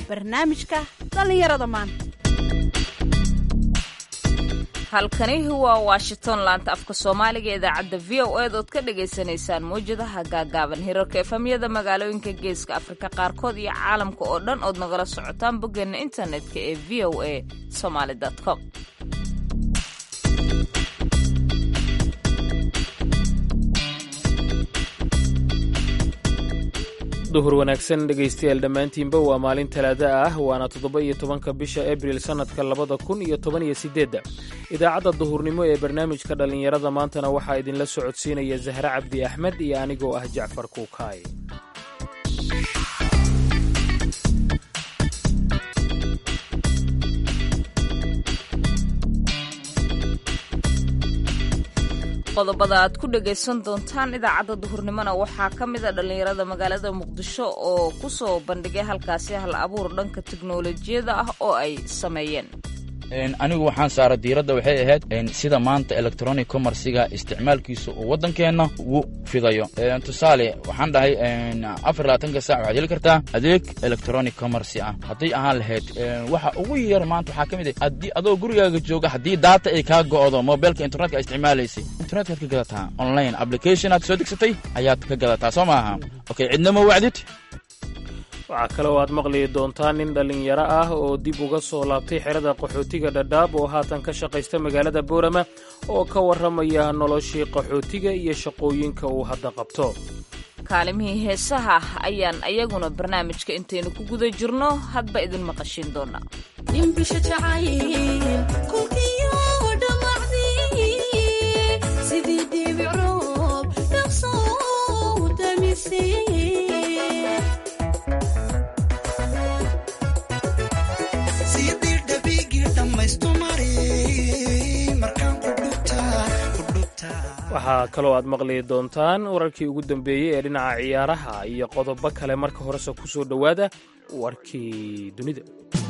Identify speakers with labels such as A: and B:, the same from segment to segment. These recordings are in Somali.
A: barnaamijka dhallinyarada maanta
B: halkani waa washington laanta afka soomaaliga idaacadda v o eed ood ka dhagaysanaysaan mawjadaha gaagaaban hirarka efamyada magaalooyinka geeska afrika qaarkood iyo caalamka oo dhan ood nagala socotaan boggeena internetka ee v o a somaali com
C: duhur wanaagsan dhegaystayaal dhammaantiinba waa maalin talaada ah waana toddoba iyo tobanka bisha abril sannadka labada kun iyo toban iyo siddeedda idaacadda duhurnimo ee barnaamijka dhallinyarada maantana waxaa idinla socodsiinaya zahre cabdi axmed iyo anigoo ah jacfar kuukaay
B: qodobada aad ku dhagaysan doontaan idaacadda duhurnimona waxaa ka mid a dhallinyarada magaalada muqdisho oo ku soo bandhigay halkaasi hal abuur dhanka teknolojiyada ah oo ay sameeyeen
D: anigu waxaan saara diiradda waxay ahayd sida maanta electronic commerciga isticmaalkiisa uu waddankeenna ugu fidayo tusaale waxaan dhahay afar labaatanka saac waxaad heli kartaa adeeg electronic commercy ah hadday ahaan lahayd waxa ugu yar maanta waxaa ka mid ah haddii adoo gurigaaga jooga haddii daata ay kaa go'do mobilka internetka a isticmaalaysay internetkaad ka gadataa online application aad soo degsatay ayaad ka gadataa soo maaha okay cidna ma wacdid
C: waxaa kale oo aad maqli doontaan nin dhallinyaro ah oo dib uga soo laabtay xerada qaxootiga dhadhaab oo haatan ka shaqaysta magaalada boorama oo ka warramaya noloshii qaxootiga iyo shaqooyinka uu hadda qabto
B: kaalimihii heesaha ayaan ayaguna barnaamijka intaynu ku guda jirno hadba idin maqashiin doonaa
C: waxaa kaloo aad maqli doontaan wararkii ugu dambeeyey ee dhinaca ciyaaraha iyo qodobo kale marka horese ku soo dhowaada warkii dunida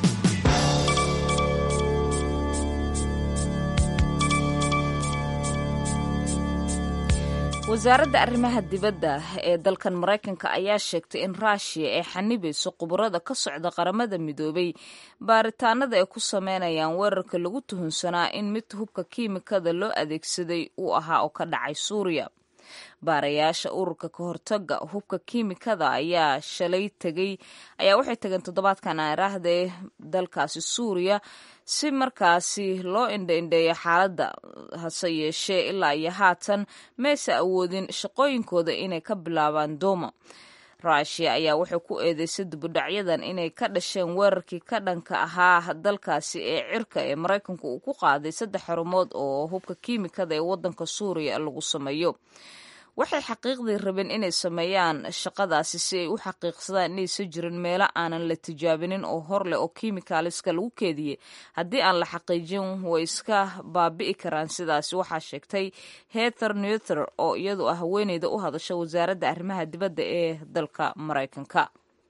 B: wasaaradda arrimaha dibadda ee dalkan maraykanka ayaa sheegtay in ruushiya ay xanibayso khubarada ka socda qaramada midoobay baaritaanada ay ku sameynayaan weerarka lagu tuhunsanaa in mid hubka kiimikada loo adeegsaday uu ahaa oo ka dhacay suuriya baarayaasha ururka ka hortaga hubka kiimikada ayaa shalay tegay ayaa waxay tageen toddobaadkan aaraahdae dalkaasi suuriya si markaasi loo indhaindheeyo xaaladda hase yeeshee ilaa iyo haatan mayse awoodin shaqooyinkooda inay ka bilaabaan dooma ruushiya ayaa waxay ku eedeysay dibudhacyadan inay ka dhasheen weerarkii ka dhanka ahaa dalkaasi ee cirka ee maraykanku uu ku qaaday saddex xarumood oo hubka kiimikada ee waddanka suuriya lagu sameeyo waxay xaqiiqdii rabeen inay sameeyaan shaqadaasi si ay u xaqiiqsadaan inaysan jirin meelo aanan la tijaabinin oo hor leh oo kiimikaaliska lagu keediyey haddii aan la xaqiijin way iska baabi'i karaan sidaasi waxaa sheegtay heather newther oo iyadu ah haweeneyda u hadasha wasaaradda arrimaha dibadda ee dalka maraykanka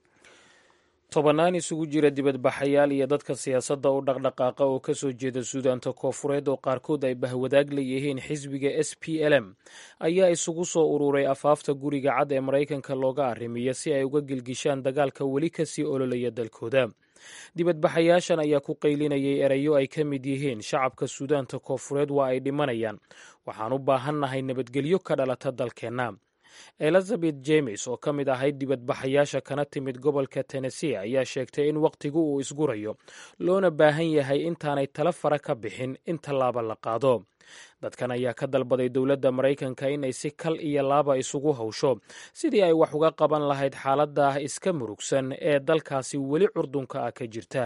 C: tobannaan isugu jira dibadbaxayaal iyo dadka siyaasadda u dhaqdhaqaaqa oo ka soo jeeda suudaanta koofureed oo qaarkood ay bahwadaag leeyihiin xisbiga s p l m ayaa isugu soo ururay afaafta guriga cad ee maraykanka looga arrimiya si ay uga gilgishaan dagaalka weli kasii ololaya dalkooda dibadbaxayaashan ayaa ku qaylinayay erayo ay ka mid yihiin shacabka suudaanta koofureed waa ay dhimanayaan waxaan u baahannahay nabadgelyo ka dhalata dalkeenna elizabeth jemes oo ka mid ahayd dibadbaxayaasha kana timid gobolka tennessee ayaa sheegtay in wakhtigu uu isgurayo loona baahan yahay intaanay tala fara ka bixin in tallaaba la qaado dadkan ayaa ka dalbaday dowladda maraykanka inay si kal iyo laaba isugu hawsho sidii ay wax uga qaban lahayd xaaladda iska murugsan ee dalkaasi weli curdunka ah ka jirta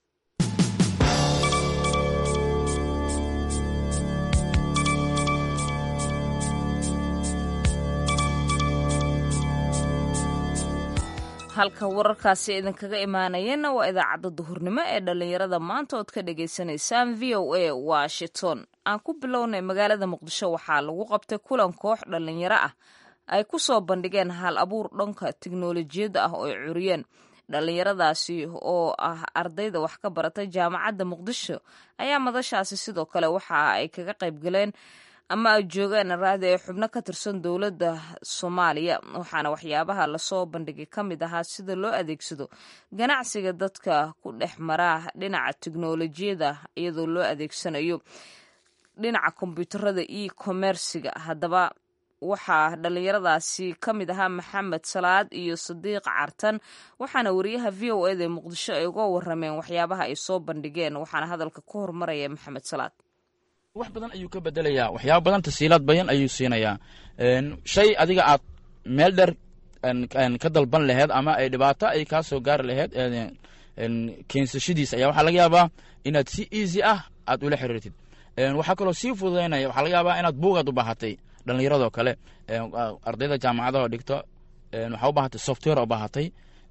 B: halka wararkaasi idinkaga imaanayeenna waa idaacadda duhurnimo ee dhallinyarada maanta ood ka dhagaysanaysaan v o a washington aan ku bilownay magaalada muqdisho waxaa lagu qabtay kulan koox dhallinyaro ah ay ku soo bandhigeen hal abuur dhanka tiknolojiyadda ah oo ay curiyeen dhallinyaradaasi oo ah ardayda wax ka baratay jaamacadda muqdisho ayaa madashaasi sidoo kale waxa ay kaga qayb galeen ama ay joogaan raadi ee xubno ka tirsan dowladda soomaaliya waxaana waxyaabaha lasoo bandhigay ka mid ahaa sida loo adeegsado ganacsiga dadka ku dhex maraa dhinaca teknolojiyada iyadoo loo adeegsanayo dhinaca kombyuutarada e commerciga haddaba waxaa dhallinyaradaasi ka mid ahaa maxamed salaad iyo sadiiq cartan waxaana wariyaha v o eda muqdisho ay uga warameen waxyaabaha ay soo bandhigeen waxaana hadalka ku hormaraya maxamed salaad
D: wax badan ayuu ka bedelayaa waxyaaba badan tasiilaad bayan ayuu siinayaa shay adiga aad meel dheer ka dalban laheed ama ay dhibaato ay kaa soo gaari laheed keensashadiisa ayaa waxaa laga yaabaa inaad si easy ah aad ula xiriirtid waxaa kaloo sii fududaynaya waxaa laga yaabaa inaad buugaad u baahatay dhallinyaradoo kale ardayda jaamacadaha dhigto waxaa u baahatay software u baahatay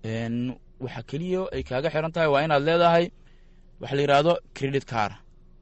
D: waxa keliya ay kaaga xiran tahay waa inaad leedahay waxa la yidhaahdo credit car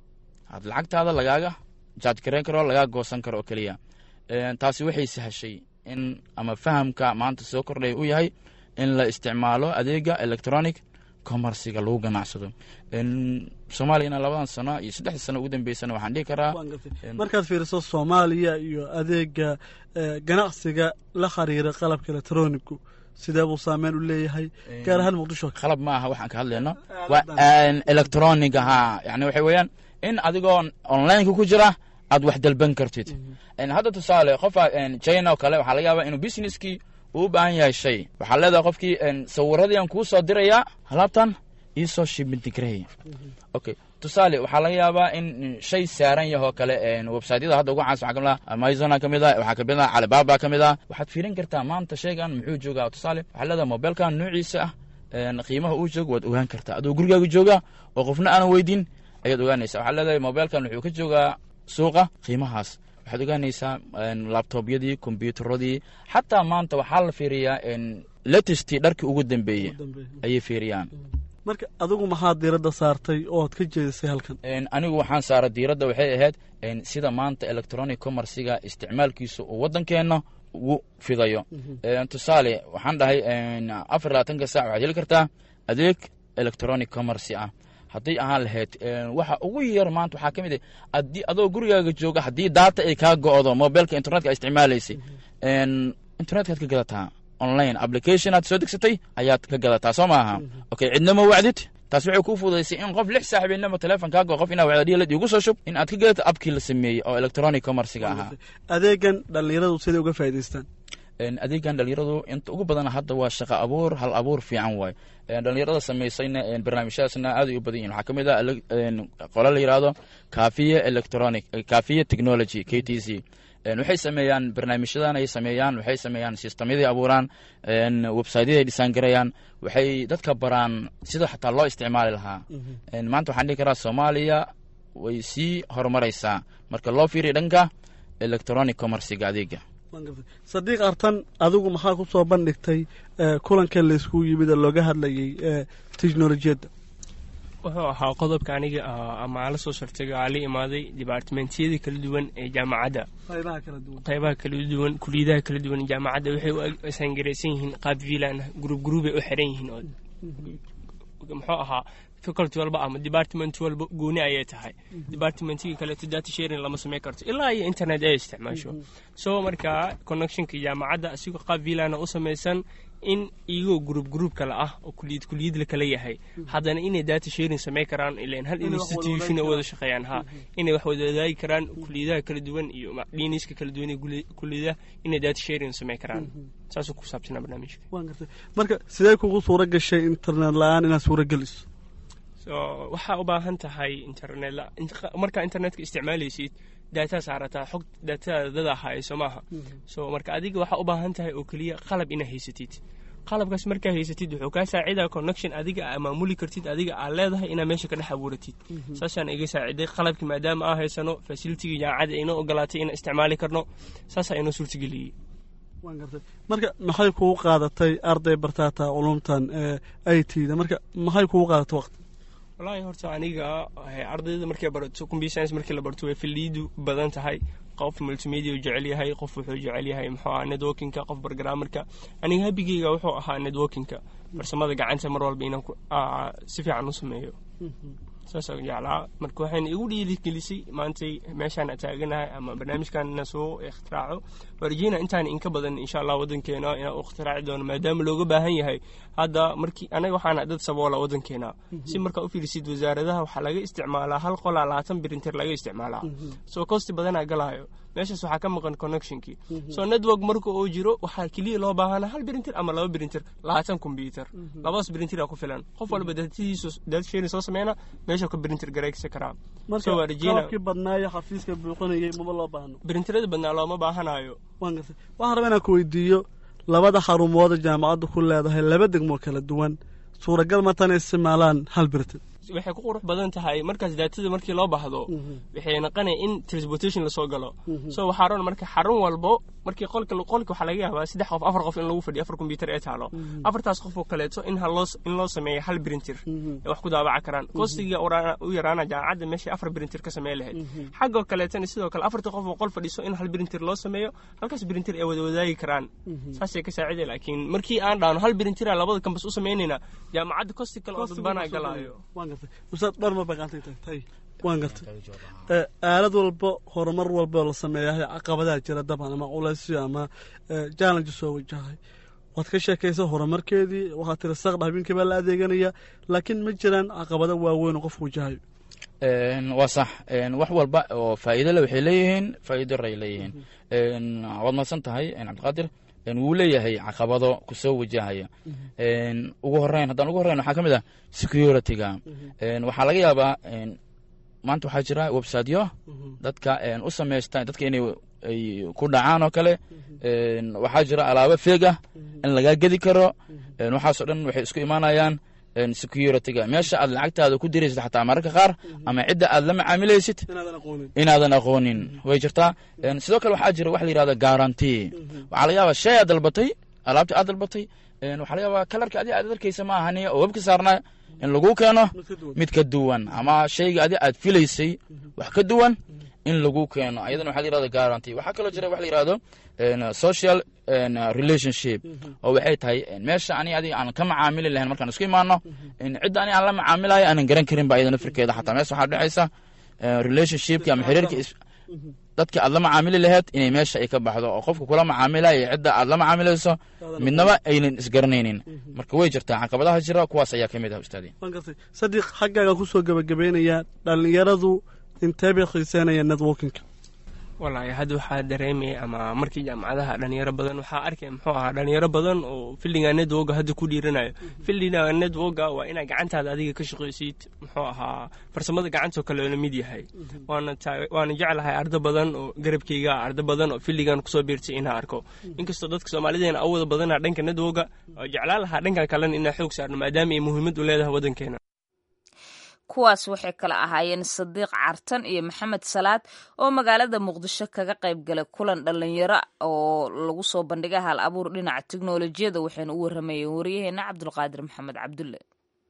D: ad lacagtaada lagaaga jaaj garayn karo lagaa goosan karo oo keliya taasi waxay sahashay in ama fahamka maanta soo kordhay u yahay in la isticmaalo adeega electronic commerciga lagu ganacsado soomaaliyana labadan sano iyo saddexda sano ugu dambeysana waxaan dhihi karaa
E: markaad fiiriso soomaaliya iyo adeega ganacsiga la xiriira qalabka electronigu sidee buu saameyn u leeyahay gaar ahaan muqdisho
D: qalab ma aha waxaan ka hadlayno waa electronic ahaa yani waxa weeyaan in adigoo onlineka ku jira aad wax dalban kartid hadda tusaale qofa china oo kale waxaa laga yaabaa inuu businesskii uu u baahan yahay shay waxaa leedahay qofkii sawiradiian kuu soo dirayaa alaabtan iisoo shibintigrey okay tusaale waxaa laga yaabaa in shay saaran yahoo kale websiteyada hadda ugu caansan waxaa kamid ah amazona ka mid ah waxaa kamid ah calibaba ka mid ah waxaad fiirin kartaa maanta shaygan muxuu joogaa tusaale waxaa leedahay mobilkan noociisa ah qiimaha uu joogo waad ogaan kartaa adoo gurigaaga jooga oo qofna aanan weydin ayaad ogaanaysa waxaa leedahay mobilkan wuxuu ka joogaa suuqa qiimahaas waxaad ogaanaysaa labtobyadii kombyuutaradii xataa maanta waxaa la fiiriyaa latestii dharkii ugu dambeeyey ayay fiiriyaan
E: marka adigu maxaad diiradda saartay oo ad ka jeedisay halkan
D: anigu waxaan saaray diiradda waxay ahayd sida maanta electronic commerciga isticmaalkiisa uu waddankeenna ugu fidayo tusaale waxaan dhahay afar labaatanka sac waxaad heli kartaa adeeg electronic commercy ah hadday ahaan lahayd waxa ugu yar maanta waxaa ka mid ah haddii adoo gurigaaga jooga haddii daata ay kaa go'do mobilka internetka isticmaalaysay internetkaad ka gadataa online application aad soo degsatay ayaad ka gadataa soo maaha okay cidnama wacdid taas waxay kuu fududaysay in qof lix saaxibeennama teleefon kaa goo qof inaa wacda dhiyalad igu soo shub in aad ka gadato abkii la sameeyey oo electronic commerciga ahaa
E: adeegan dhallinyaradu siday uga faa'idaystaan
D: adeegan dhalinyaradu inta ugu badan hadda waa shaqo abuur hal abuur fiican waay dhalinyarada samaysayna barnaamijyadaasna aad ay u badan yihin waxaa ka mid ah qole la yidhaahdo kafiye electronic kafiye technology k t c waxay sameeyaan barnaamijyadan ay sameeyaan waxay sameeyaan sistamyadii abuuraan websiteyada ay dhisaan garayaan waxay dadka baraan sida xataa loo isticmaali lahaa maanta waxaan dhihi karaa soomaaliya way sii horumaraysaa marka loo fiiriya dhanka electronic commerciga adeega
E: sadiiq artan adigu maxaa ku soo bandhigtay kulankan layskugu yimid ee looga hadlayay technolojiyadda
F: wuxuu ahaa qodobka aniga ama aan la soo shartay aa la imaaday dibaartimentiyada kala duwan ee jaamacadda qaybaha kala duwan kuliyadaha kala duwan jaamacadda waxay u sangaraysan yihiin qaab vilan gruub gruubay u xiran yihiin oo muxuu ahaa faculty walba ama department walba gooni ayay tahay departmentiga kaleeto data sharing lama samayn karto ilaa iyo internet ay isticmaasho so markaa connectionka jaamacadda asigoo qaab vilana u samaysan in iyagoo gruub gruub kale ah oo kuliyad kuliyad la kala yahay haddana inay data sharing samayn karaan ilan hal institution wada shaqeeyaan ha inay wax wada wadaagi karaan kuliyadaha kala duwan iyo dhiniska kala duwan ee kuliyadaha inay data sharing samayn karaan saasuu ku saabsanaa barnaamijka
E: marka sidee kugu suura gashay internet la-aan inaad suura geliso
F: so waxaa u baahan tahay internet markaa internetka isticmaalaysid daataa saarataa xog daatada dada hayso maaha so marka adiga waxaa u baahan tahay oo keliya qalab inaa haysatid qalabkaas markaa haysatid wuxuu kaa saacidaa connection adiga aa maamuli kartid adiga aa leedahay inaa meesha ka dhex abuuratid saasaan iga saaciday qalabkii maadaama aa haysano facilitigii jaamacadda inoo ogolaatay inaan isticmaali karno saasaa inoo suurtageliyey
E: marka maxay kugu qaadatay arday bartaata culumtan i t da marka maxay kugu qaadatay waqti
F: wallaahi horta aniga ardayda markay barato computer science markii la barto way filiidu badan tahay qof multimedia uu jecel yahay qof wuxuu jecel yahay muxuu ahaa networkingka qof bargaramarka aniga habigeyga wuxuu ahaa networkingka farsamada gacanta mar walba inaan si fiican u sameeyo saasoo jeclaa marka waxayna igu dhiirigelisay maantay meeshaan taaganahay ama barnaamijkan soo ikhtiraco warjina intaan inka badan insha allah wadankeena inaan u ikhtiraci doono maadaama looga baahan yahay hadda markii anaga waxaana dad saboola wadankeena si markaa u fiirisid wasaaradaha waxaa laga isticmaalaa hal qolaa labaatan birinter laga isticmaalaa soo kosti badanaa galaayo meeshaas waxaa ka maqan connectionkii soo network marka uu jiro waxaa keliya loo baahana hal birinter ama laba birinter labaatan combyuter labadaas birinter ku filan qof walba datadiisu datasheeni soo sameyna meesha ka birinter gareegsan karaa
E: marka qalabkii badnaayo xafiiska buuqanayay maba loo baahno
F: birinterada badnaa looma baahanayo
E: waan gartay waxaan rabaa inaan ku weydiiyo labada xarumooda jaamacaddu ku leedahay laba degmoo kala duwan suuragal ma tan isticmaalaan hal birinter
F: waxay ku qurux badan tahay markaas daatada markii loo baxdo waxay naqanaya in transportation lasoo galo so waxaa ron marka xarun walbo markii qolka qolka waxaa laga yaabaa saddex qof afar qof in lagu fadhiyo afar combyuter ee taalo afartaas qof oo kaleeto in haloo in loo sameeyo hal printer ee wax ku daabaca karaan kostiga u yaraana jaamacadda meeshay afar printer ka sameyn lahayd xaggoo kaleetana sidoo kale afarta qof oo qol fadhiso in hal printer loo sameeyo halkaas printer ay wada wadaagi karaan saasay ka saaciday laakiin markii aan dhaano hal printer labada kambas u sameynayna jaamacadda kosti kale oo dadbanaa galaayo
E: ustaad dhar ma baqaantay tagtay waan gartay aalad walba horumar walba la sameeyahay caqabadaha jira daban ama culaysyo ama challenge soo wajahay waad ka sheekaysa horumarkeedii waxaad tiri saqdha habeenkii baa la adeeganaya laakiin ma jiraan caqabado waaweyn oo qofku wajahayo
D: waa sax wax walba oo faa'iido le waxay leeyihiin faa'iido ray leeyihiin waad mahadsan tahay cabdiqaadir wuu leeyahay caqabado kusoo wajahaya ugu horeyn haddaan ugu horeyn waxaa ka mid ah security-ga waxaa laga yaabaa maanta waxaa jira websiteyo dadka u samaysta dadka inay ay ku dhacaan oo kale waxaa jira alaabo feeg ah in lagaa gedi karo waxaasoo dhan waxay isku imaanayaan security-ga meesha aad lacagtaada ku diraysid xataa mararka qaar ama cidda aad la macaamilaysid inaadan aqoonin way jirtaa sidoo kale waxaa jira wax la yihahda guarantee waxaa laga yaabaa shay aad dalbatay alaabta aad dalbatay waxaa laga yaabaa kalarka adi aad arkaysa ma ahani oo webka saarnaa in lagu keeno mid ka duwan ama shayga adi aad filaysay wax ka duwan in lagu keeno ayadana waxa la yirahda guarantee waxaa kaloo jira wax la yirahdo social relationship oo waxay tahay meesha ani adiga aan ka macaamili lahayn markaan isku imaano cidda ani aan la macaamilayo aanan garan karin ba ayada nafirkeeda xataa meesha waxaa dhexaysa relationshipki ama xiriirka dadka aad la macaamili laheyd inay meesha ay ka baxdo oo qofka kula macaamilayo cidda aad la macaamilayso midnaba aynan isgaranaynin marka way jirtaa caqabadaha jira kuwaas ayaa ka mid ah ustaadi
E: waan gartay sadiq xaggaaga kusoo gebagabaynayaa dhallinyaradu intee bay xiiseynayaan networkinka
F: wallaahi hadda waxaa dareemaya ama markii jaamacadaha dhalinyaro badan waxaa arkaya muxuu ahaa dhalinyaro badan oo fildiga networka hadda ku dhiiranayo fildiga networka waa inaa gacantaada adiga ka shaqaysid muxuu ahaa farsamada gacantoo kale la mid yahay waana waana jeclahay ardo badan oo garabkeyga ardo badan oo fildigan kusoo biirtay inaa arko inkastoo dadka soomaalideena awooda badana dhanka networka oo jeclaan lahaa dhankan kalena inaa xoog saarno maadaama ay muhiimad u leedahay waddankeena
B: kuwaas waxay kala ahaayeen sadiiq cartan iyo maxamed salaad oo magaalada muqdisho kaga qayb galay kulan dhallinyaro oo lagu soo bandhigay hal abuur dhinaca teknolojiyada waxayna u waramayeen waryaheena cabdulqaadir maxamed cabdulle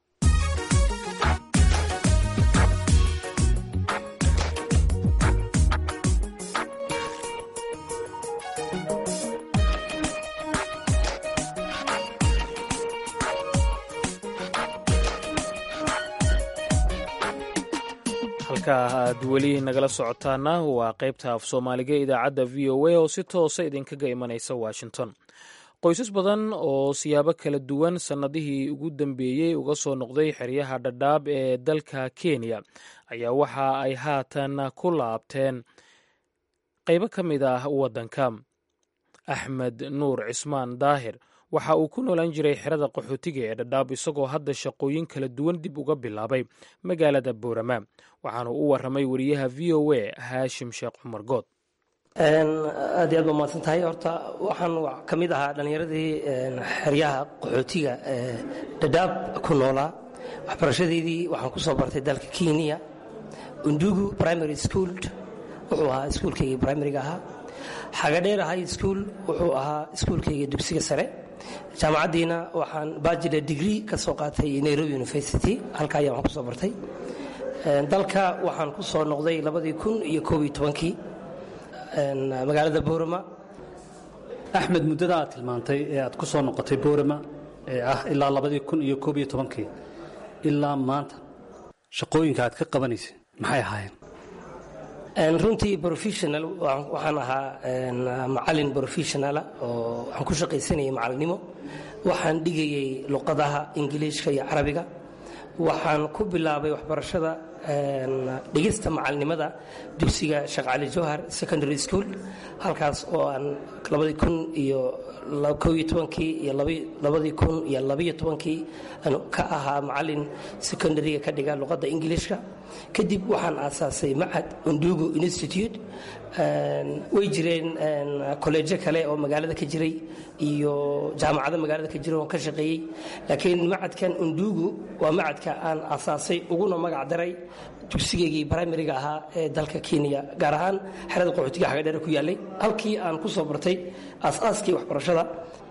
C: halka aad weli nagala socotaana waa qaybta af soomaaliga idaacadda v o a oo si toosa idinkaga imanaysa washington qoysas badan oo siyaabo kala duwan sannadihii ugu dambeeyey uga soo noqday xeryaha dhadhaab ee dalka kenya ayaa waxa ay haatan ku laabteen qaybo ka mid ah waddanka axmed nuur cismaan daahir waxa uu ku noolaan jiray xerada qaxootiga ee dhadhaab isagoo hadda shaqooyin kala duwan dib uga bilaabay magaalada boorama waxaanu u waramay wariyaha v o a haashim sheekh cumar good
G: aad iyo aad ba mahadsan tahay horta waxaan ka mid ahaa dhallinyaradii xeryaha qaxootiga ee dhadhaab ku noolaa waxbarashadeydii waxaan ku soo bartay dalka kenya undugu primary school wuxuu ahaa iskuulkayga primariga ahaa xagadheer high school wuxuu ahaa iskuulkayga dugsiga sare jaamacaddiina waxaan bachelor degree ka soo qaatay nairobi university halka ayaa waxaan ku soo bartay dalka waxaan ku soo noqday labadii kun iyo koob iyo tobankii magaalada boorama
H: axmed muddada aad tilmaantay ee aad ku soo noqotay boorama ee ah ilaa labadii kun iyo koob iyo tobankii ilaa maanta shaqooyinka aad ka qabanaysay maxay ahaayeen
G: runtii professional waxaan ahaa macalin professionala oo waxaan ku shaqaysanayay macalinimo waxaan dhigayay luqadaha ingiliishka iyo carabiga waxaan ku bilaabay waxbarashada dhigista macalinimada dugsiga sheekh cali jawhar secondary school halkaas oo aan labadii kun iyo kow iyo tobankii iyo labadii kun iyo labiyo tobankii aan ka ahaa macalin secondaryga ka dhiga luqadda ingiliishka kadib waxaan aasaasay macad undugu institute way jireen kolleejo kale oo magaalada ka jiray iyo jaamacado magaalada ka jira oon ka shaqeeyey laakiin macadkan undugu waa macadka aan aasaasay uguna magac daray dugsigeygii brimariga ahaa ee dalka kenya gaar ahaan xerada qaxootiga xagadheere ku yaallay halkii aan ku soo bartay aasaaskii waxbarashada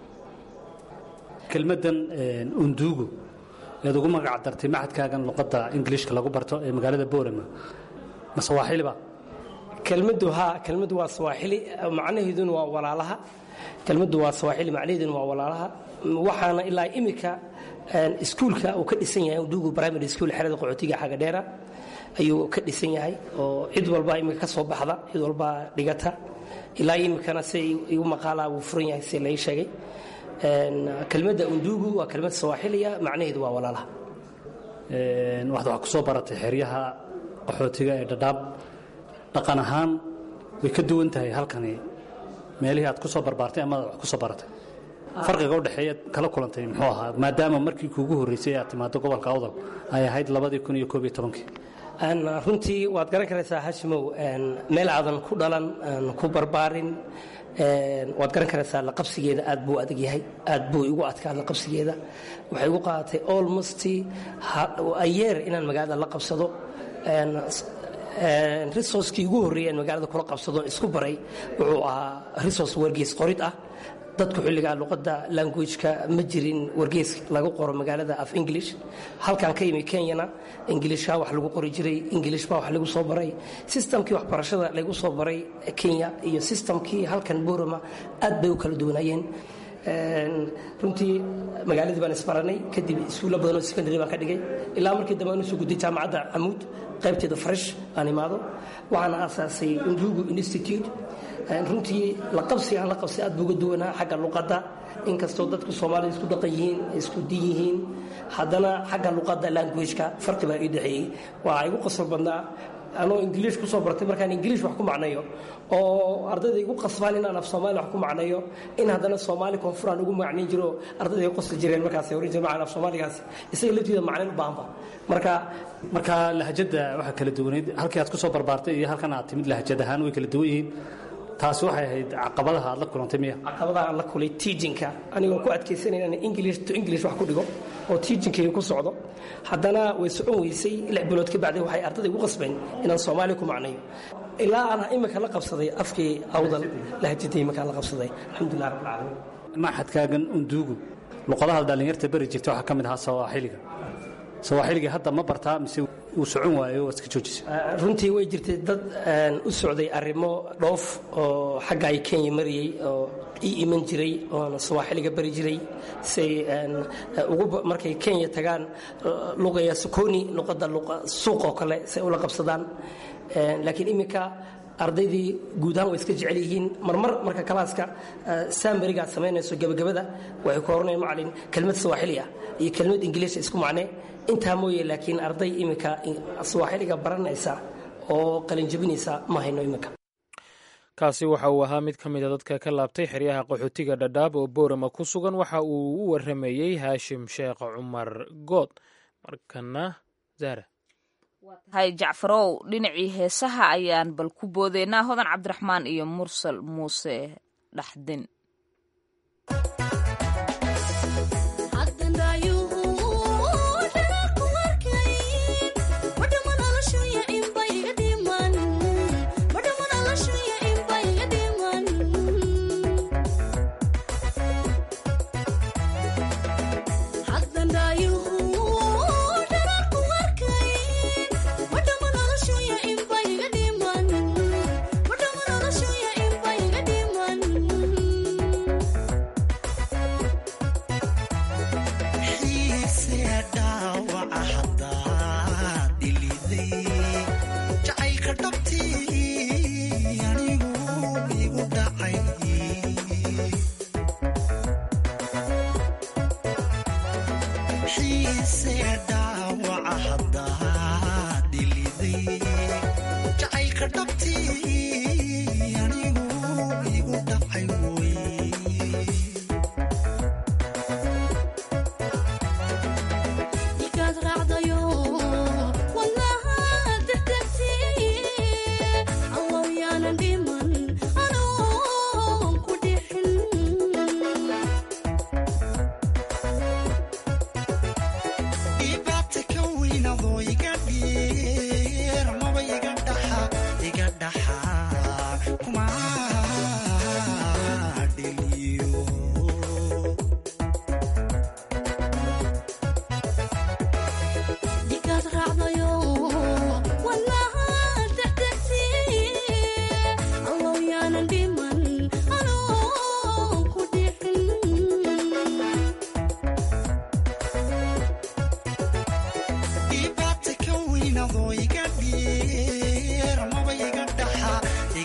H: kelmaddan undugu ead ugu magac dartay macadkaagan luqadda ingiliishka lagu barto ee magaalada boorama ma sawaaxiliba
G: kelmaddu haa kelmaddu waa sawaaxili macnaheeduna waa walaalaha kelmaddu waa sawaaxili macnaheeduna waa walaalaha waxaana ilaa imika iskuulka uu ka dhisan yahay undugu primary school xerada qaxootiga xagadheera ayuu ka dhisan yahay oo cid walba imika ka soo baxda cid walba dhigata ilaa imikana si igu maqaalaa wuu furan yahay si lai sheegay kelmadda undugu waa kelmad sawaaxiliya macnaheedu waa walaalaha
H: waxaad wax ku soo baratay xeryaha qaxootiga ee dhadhaab dhaqan ahaan way ka duwan tahay halkani meelihii aad ku soo barbaartay amaad wax ku soo baratay farqiga u dhexeeya kala kulantay muxuu ahaa maadaama markii kuugu horreysay aad timaado gobolka awdal ay ahayd labadii kun iyo koob iyo tobankii
G: runtii waad garan karaysaa hashimow meel aadan ku dhalan ku barbaarin waad garan karaysaa laqabsigeeda aad buu adag yahay aad buu igu adkaa laqabsigeeda waxay igu qaadatay almost ayeer inaan magaalada la qabsado resourcekii ugu horreeyay aan magaalada kula qabsado isku baray wuxuu ahaa resource wargeys qorid ah dadku xilligaa luqadda languageka ma jirin wargeys lagu qoro magaalada af english halkan ka yimi kenyana ingilishka wax lagu qori jiray ingilish baa wax lagu soo baray sistamkii waxbarashada lagu soo baray kenya iyo sistamkii halkan borama aad bay u kala duwanayeen runtii magaaladii baan isbaranay kadib iskuulla badanoo secondary baan ka dhigay ilaa markii dambe aan usoo gudday jaamacadda camuud qaybteeda fresh aan imaado waxaana aasaasay undugu institute runtii la qabsi aan la qabsi aad buu uga duwanaa xagga luqadda inkastoo dadku soomaalida isku dhaqan yihiin isku din yihiin haddana xagga luqadda languageka farqi baa ii dhexeeyey waa igu qosol badnaa anoo ingiliish ku soo bartay markaan ingiliish wax ku macnayo oo ardayda igu qasbaan inaan af soomaali wax ku macnayo in haddana soomaali koonfuraan ugu macnayn jiro ardayda ay qosli jireen markaas oran jireen macaan af soomaaligaas isaga laftiida macnayn u baahanba marka
H: marka lahajadda waxaa kala duwaneyd halkii aad ku soo barbaartay iyo halkan aad timid lahajad ahaan way kala duwan yihiin taasi waxay ahayd caqabadaha aad la kulantay miya
G: caqabadaha aan la kulay tiijinka anigoo ku adkaysanay inaan english to english wax ku dhigo oo tiijinkayga ku socdo haddana way socon weysay lix bilood ka bacdi waxay ardayda igu qasbeen inaan soomaali ku macnayo ilaa aan imika la qabsaday afkii awdal lahajadii iminkaan la qabsaday alxamdulilah rabbil caalamiin
H: maxadkaagan unduugu luqadaha dhallinyarta beri jirta waxaa ka mid ahaa sawaaxiliga sawaaxiliga hadda ma bartaa mise uu socon waayo waa iska joojisa
G: runtii way jirtay dad u socday arrimo dhoof oo xagga ay kenya marayey oo ii iman jiray oona sawaaxiliga bari jiray say markay kenya tagaan luqaya sukoni luqadda suuq oo kale say ula qabsadaan laakiin iminka ardaydii guud ahaan way iska jecel yihiin marmar marka kalaaska saamberiga aad samaynayso gebagabada waxay ku oranayaan macalin kelmad sawaaxili ah iyo kelmad ingiliisha isku macnee intaa mooye laakiin arday iminka sawaaxiliga baranaysa oo qalinjabinaysa ma hayno iminka
C: kaasi waxa uu ahaa mid ka mida dadka ka laabtay xeryaha qaxootiga dhadhaab oo boorama ku sugan waxa uu u waramayey haashim sheekh cumar good markana zara
B: hay jacfarow dhinacii heesaha ayaan bal ku boodeynaa hodan cabdiraxmaan iyo mursal muuse dhaxdin
I: Thank you.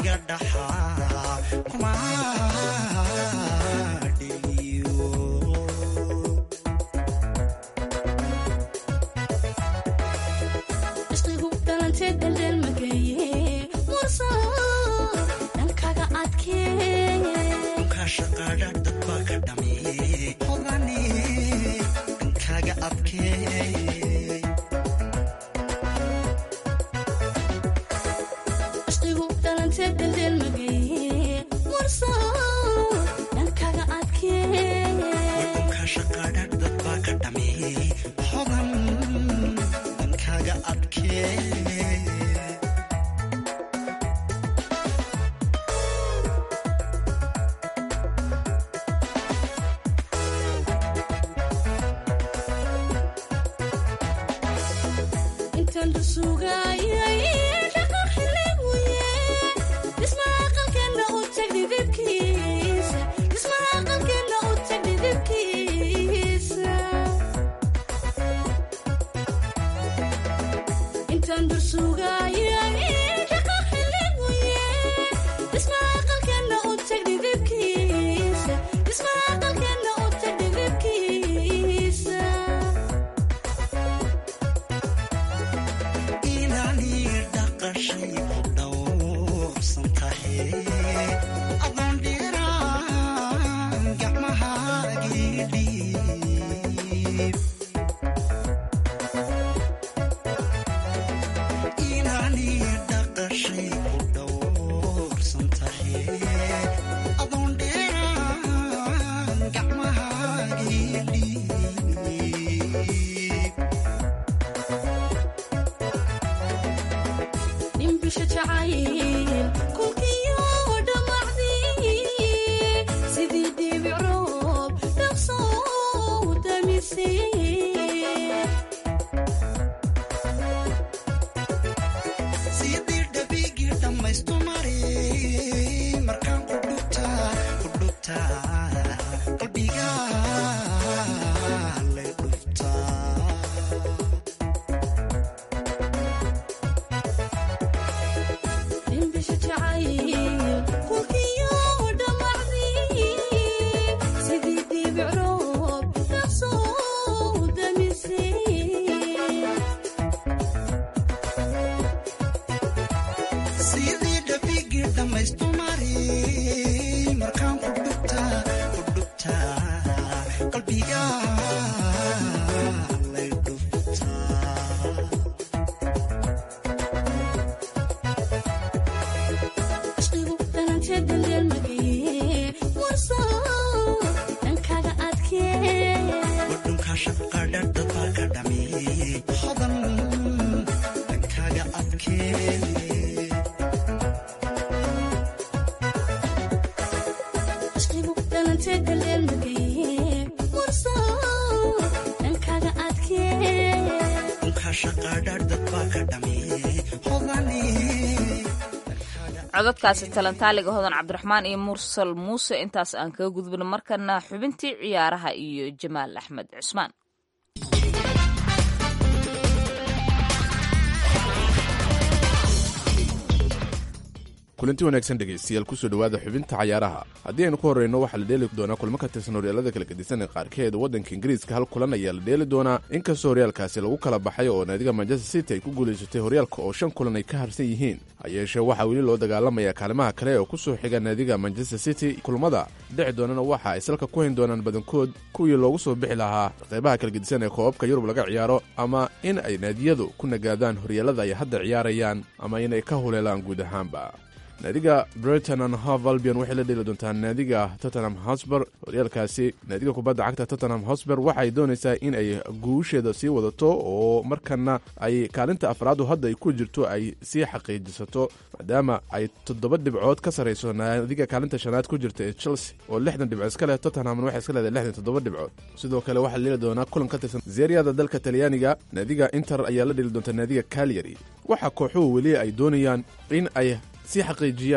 I: adiga dhaxaa kuma dheliyo
J: isqigu dhalantee daldeel mageeye murso dhankaga adkeeye
I: shaqaadha dad baa ka dhameeye hodane dhankaaga adkeeye
J: isqigu dhalantee daldeel mageeye murso dhankaga adkeeye
I: dhulka shaqaadha dad baa ka dhameeye hodan dhankaaga adkeeye
J: intaan dhusugaayay dhaqan xiliguye dhismaha aqalkeenna u tag dhidibkiisa dhismaha aqalkeenna u tag dhidibkiisa intaan dhusugaayay dhaqan xiliguye dhismaha aqalkeenna u tag dhidibkiisa dhismaha aqalkeenna u tag dhidibkiisa
I: inaani dhaqashay dhowrsan tahay adoon dhiiraan gacmahaagii dhiib inaani dhaqashay dhowrsan tahay adoon dhiiraan gacmahaagii dhiib
J: dhimbisha jacayl kulkiyo dhammacdii sidii dhibic roob dhaqsoo damisay
I: sidii dhabigii dhammaystu mari markaan ku dhugtaa ku dhugtaa qalbiga lay dhuftaa
J: dhimbisha jacayl kulkiyo dhammacdii sidii dhibic roob dhaqsoo damisay
I: sidii dhabigii dhammaystu mari markaan ku dhugtaa ku dhugtaa qalbiga lay dhuftaa
J: isqigu dhalantee daldeel mageeye murso dhankaaga adkeeye
I: wadhunka shaqadha dad baa ka dhameeye hodan dhankaaga adkeeye
J: isqigu dhalantee daldeel mageeye murso dhankaaga adkeeye
I: dhunka shaqadha dad baa ka dhameeye hodane
B: codadkaasi talantaaliga hodan cabdiraxmaan iyo mursal muuse intaas aan kaga gudbino markana xubintii ciyaaraha iyo jamaal axmed cusmaan
K: kulanti wanaagsan dhegaystayaal kusoo dhowaada xubinta cayaaraha haddii aynu ku horreyno waxaa la dheeli doonaa kulmo ka tirsan horyaalada kala gedisan ee qaarkeed waddanka ingiriiska hal kulan ayaa la dheeli doonaa inkastoo horyaalkaasi lagu kala baxay oo naadiga manchester city ay ku guulaysatay horyaalka oo shan kulan ay ka harsan yihiin ha yeeshee waxaa weli loo dagaalamayaa kaalimaha kale oo ku soo xiga naadiga manchester city kulmada dhici doonana waxa ay salka ku hayn doonaan badankood kuwii loogu soo bixi lahaa qaybaha kala gedisan ee koobabka yurub laga ciyaaro ama in ay naadiyadu ku nagaadaan horyaalada ay hadda ciyaarayaan ama inay ka huleelaan guud ahaanba naadiga brighton and hove albion waxay la dheeli doontaa naadiga tottenham hosber horyaalkaasi naadiga kubadda cagta tottenham hosber waxay doonaysaa in ay guusheeda sii wadato oo markana ay kaalinta afraadu hadda ay ku jirto ay sii xaqiijisato maadaama ay toddoba dhibcood ka sarayso naadiga kaalinta shanaad ku jirta ee chelsea oo lixdan dhibcood iska leh tottenhamna waxay iska leedahay lixdan toddoba dhibcood sidoo kale waxaa la dheeli doonaa kulan ka tirsan zeeriyada dalka talyaaniga naadiga inter ayaa la dheeli doontaa naadiga calyary waxaa kooxuhu weli ay doonayaan in ay si xaqiijiyaan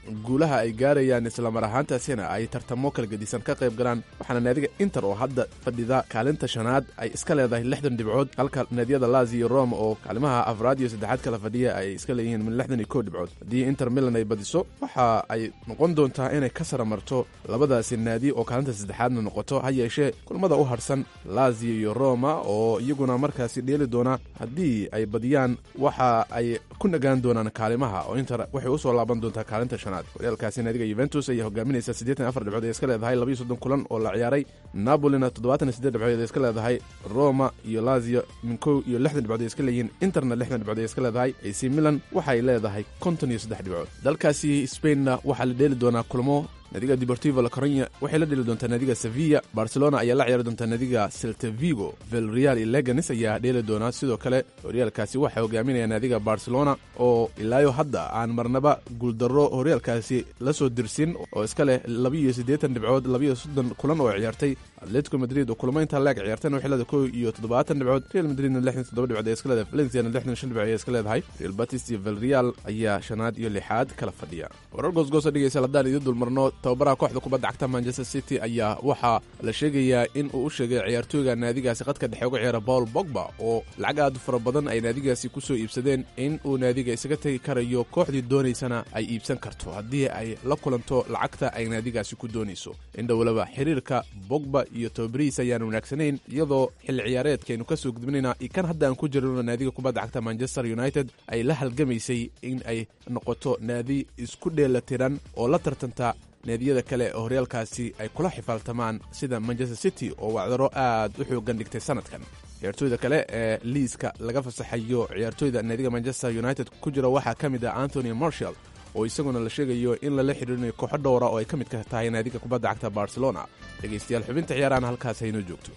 K: guulaha ay gaarayaan islamar ahaantaasina ay tartamo kala gedisan ka qayb galaan waxaana naadiga inter oo hadda fadhida kaalinta shanaad ay iska leedahay lixdan dhibcood halka naadiyada lazi iyo rome oo kaalimaha afraad iyo saddexaad kala fadhiya ay iska leeyihiin min lixdan iyo kow dhibcood haddii inter milan ay badiso waxa ay noqon doontaa inay ka saramarto labadaasi naadi oo kaalinta saddexaadna noqoto ha yeeshee kulmada u harsan lazio iyo roma oo iyaguna markaasi dheeli doona haddii ay badiyaan waxa ay ku nagaan doonaan kaalimaha oo inter waxay usoo laaban doontaa kaalinta shanaad horyaalkaasi naadiga yuventus ayaa hogaaminaysa siddeetan afar dhibcood ee iska leedahay labayo soddon kulan oo la ciyaaray napolina toddobaatan iyo siddeed dhibcood ee iska leedahay roma iyo lazio min kow iyo lixdan dhibcood ee iska leeyihiin interna lixdan dhibcood ee iska leedahay ac milan waxay leedahay konton iyo saddex dhibcood dalkaasi spainna waxaa la dheeli doonaa kulmo naadiga deportivo la coronya waxay la dheli doontaa naadiga sevilla barcelona ayaa la ciyaari doontaa naadiga celta vigo velreal iyo leganes ayaa dheeli doonaa sidoo kale horyaalkaasi waxaa hogaaminaya naadiga barcelona oo ilaayo hadda aan marnaba guuldarro horyaalkaasi la soo dirsin oo iska leh labiiyo siddeetan dhibcood labiiyo soddon kulan oo ciyaartay atletico madrid oo kulmo intaa leeg ciyaartayna waxay leedahay kow iyo toddobaatan dhibcood real madridna lixdan toddoba dhibcood ee iska leedahay valenciana lixdan shan dhibcood ee iska leedahay real batis iyo velreal ayaa shanaad iyo lixaad kala fadhiya warar goosgoosa dhegeysa haddaan idin dulmarno tababaraha kooxda kubadda cagta manchester city ayaa waxaa la sheegayaa in uu u sheegay ciyaartooyga naadigaasi qadka dhexe uga ciyaara paul bogba oo lacag aad u fara badan ay naadigaasi ku soo iibsadeen in uu naadiga isaga tegi karayo kooxdii doonaysana ay iibsan karto haddii ay la kulanto lacagta ay naadigaasi ku doonayso indhowlaba xiriirka bogba iyo tababarihiis ayaan wanaagsanayn iyadoo xilli ciyaareedkaaynu ka soo gudbinayna iyo kan hadda aan ku jirino naadiga kubadda cagta manchester united ay la halgamaysay in ay noqoto naadi isku dheelatiran oo la tartanta naadiyada kale oo horyaalkaasi ay kula xifaaltamaan sida manchester city oo wacdaro aad u xoogan dhigtay sanadkan ciyaartooyda kale ee liiska laga fasaxayo ciyaartooyda naadiga manchester united ku jira waxaa ka mid ah anthony marshall oo isaguna la sheegayo in lala xidhiirinayo kooxo dhowra oo ay ka mid ka tahay naadiga kubadda cagta barcelona dhegaystayaal xubinta ciyaarahan halkaas haynoo joogto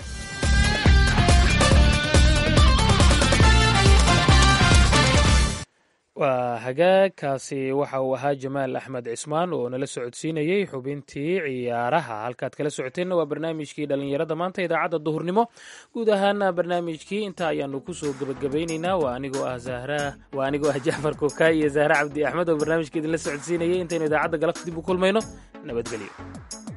C: waa hagaagkaasi waxa uu ahaa jamaal axmed cismaan oo nala socodsiinayey xubintii ciyaaraha halkaad kala socoteenna waa barnaamijkii dhallinyarada maanta idaacadda duhurnimo guud ahaana barnaamijkii intaa ayaanu kusoo gebagabaynaynaa waa anigoo ah zahra waa anigoo ah jacfar kokaay iyo zahra cabdi axmed oo barnaamijka idinla socodsiinayay intaynu idaacadda galabta dib u kulmayno nabadgelyo